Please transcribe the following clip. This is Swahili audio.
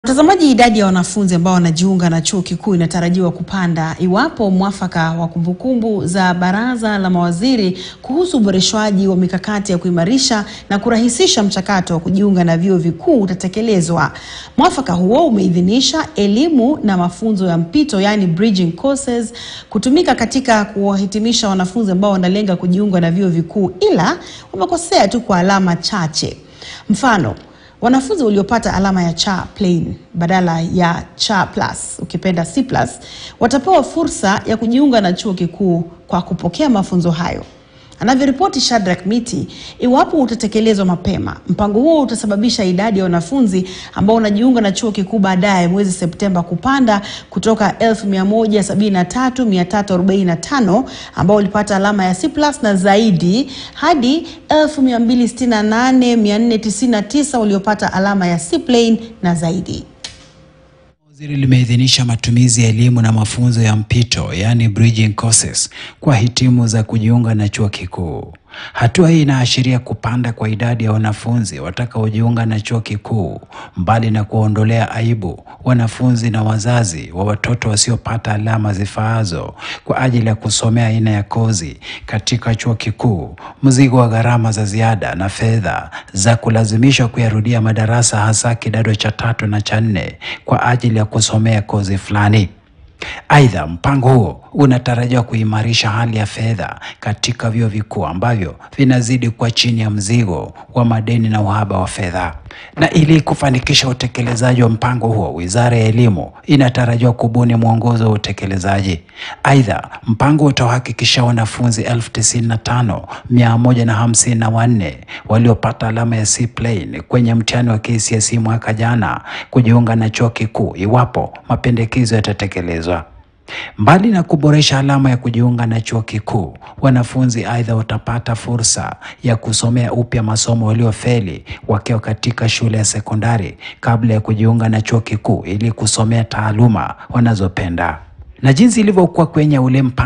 Mtazamaji, idadi ya wanafunzi ambao wanajiunga na chuo kikuu inatarajiwa kupanda iwapo mwafaka wa kumbukumbu za Baraza la Mawaziri kuhusu uboreshwaji wa mikakati ya kuimarisha na kurahisisha mchakato wa kujiunga na vyuo vikuu utatekelezwa. Mwafaka huo umeidhinisha elimu na mafunzo ya mpito, yani bridging courses, kutumika katika kuwahitimisha wanafunzi ambao wanalenga kujiunga na vyuo vikuu, ila wamekosea tu kwa alama chache. Mfano, wanafunzi waliopata alama ya cha plain badala ya cha plus ukipenda C plus watapewa fursa ya kujiunga na chuo kikuu kwa kupokea mafunzo hayo. Anavyoripoti Shadrack Miti, iwapo utatekelezwa mapema, mpango huo utasababisha idadi ya wanafunzi ambao wanajiunga na chuo kikuu baadaye mwezi Septemba kupanda kutoka 1133,345 ambao walipata alama ya C plus na zaidi hadi 1268,499 waliopata alama ya C plain na zaidi. Waziri limeidhinisha matumizi ya elimu na mafunzo ya mpito yaani bridging courses kwa hitimu za kujiunga na chuo kikuu. Hatua hii inaashiria kupanda kwa idadi ya wanafunzi watakaojiunga na chuo kikuu, mbali na kuondolea aibu wanafunzi na wazazi wa watoto wasiopata alama zifaazo kwa ajili ya kusomea aina ya kozi katika chuo kikuu. Mzigo wa gharama za ziada na fedha za kulazimishwa kuyarudia madarasa hasa kidato cha tatu na cha nne kwa ajili ya kusomea kozi fulani. Aidha, mpango huo unatarajiwa kuimarisha hali ya fedha katika vyuo vikuu ambavyo vinazidi kuwa chini ya mzigo wa madeni na uhaba wa fedha. Na ili kufanikisha utekelezaji wa mpango huo, Wizara ya Elimu inatarajiwa kubuni mwongozo wa utekelezaji. Aidha, mpango utahakikisha wanafunzi elfu tisini na tano mia moja na hamsini na wanne waliopata alama ya C plain kwenye mtihani wa KCSE mwaka jana kujiunga na chuo kikuu iwapo mapendekezo yatatekelezwa. Mbali na kuboresha alama ya kujiunga na chuo kikuu, wanafunzi aidha watapata fursa ya kusomea upya masomo waliofeli wakiwa katika shule ya sekondari kabla ya kujiunga na chuo kikuu ili kusomea taaluma wanazopenda. Na jinsi ilivyokuwa kwenye ule mpango